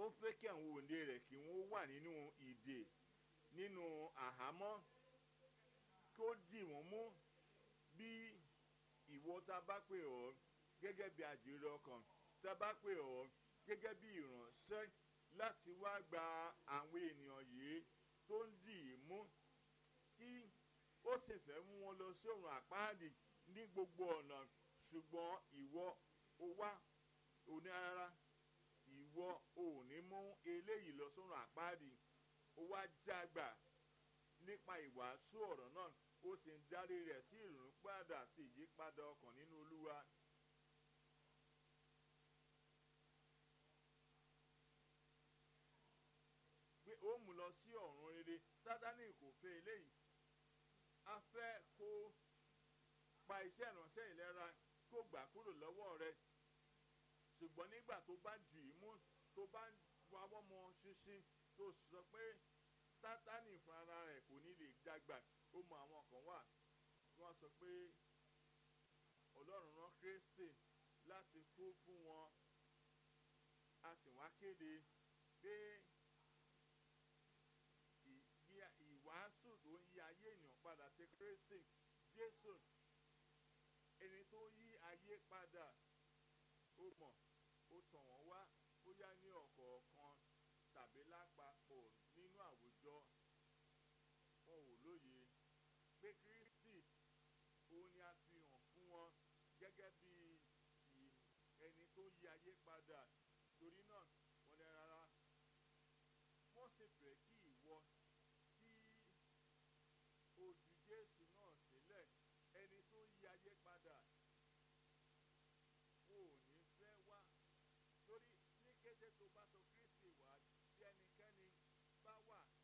ó fẹ́ kí àwọn òǹdè rẹ̀ kí wọ́n wà nínú ìdè nínú àhámọ́ kí ó dì wọ́n mú bí ìwọ tá a bá pè ọ́ gẹ́gẹ́ bí àjèrè ọkàn tá a bá pè ọ́ gẹ́gẹ́ bí ìránṣẹ́ láti wá gba àwọn ènìyàn yìí tó ń dì í mú tí ó sì fẹ́ mú wọn lọ sí ọ̀run àpáàdì ní gbogbo ọ̀nà ṣùgbọ́n ìwọ ó wá òní rárá ìwọ ò ní mú eléyìí lọ sọ́run àpáàdì ó wá jágbà nípa ìwàásù ọ̀rọ̀ náà ó sì ń darí rẹ̀ sí ìrònú padà sí ìyípadà ọkàn nínú olúwa. pé ó mú lọ sí ọ̀run rere sátánì kò fẹ́ eléyìí a fẹ́ kó pa iṣẹ́ ìránṣẹ́ ìlera kó gbà kúrò lọ́wọ́ rẹ ṣùgbọ́n nígbà tó bá dì í mú tó bá wáwọ́ mọ ṣinṣin tó sọ pé sátánì fún ara rẹ̀ kò ní lè dàgbà ó mọ àwọn kan wà wọ́n sọ pé ọlọ́run rán kristi láti kú fún wọn a sì wá kéde pé ìwàásù tó ń yí ayé ènìyàn padà sí kristi jésù ẹni tó yí ayé padà ó mọ̀ ó tàn wọ́n wá bóyá ní ọ̀kọ̀ọ̀kan tàbí lápapọ̀ nínú àwùjọ wọn ò lóye pé kristi òun ni a fi hàn fún wọn gẹ́gẹ́ bí ẹni tó yí ayé padà torí náà wọ́n ní rárá wọ́n sì fẹ́ kí ìwọ kí ojú jésù náà sílẹ̀ ẹni tó yí ayé padà ò ní fẹ́ wá torí ní kété tó bá sọ kristi wá bí ẹnikẹ́ni bá wà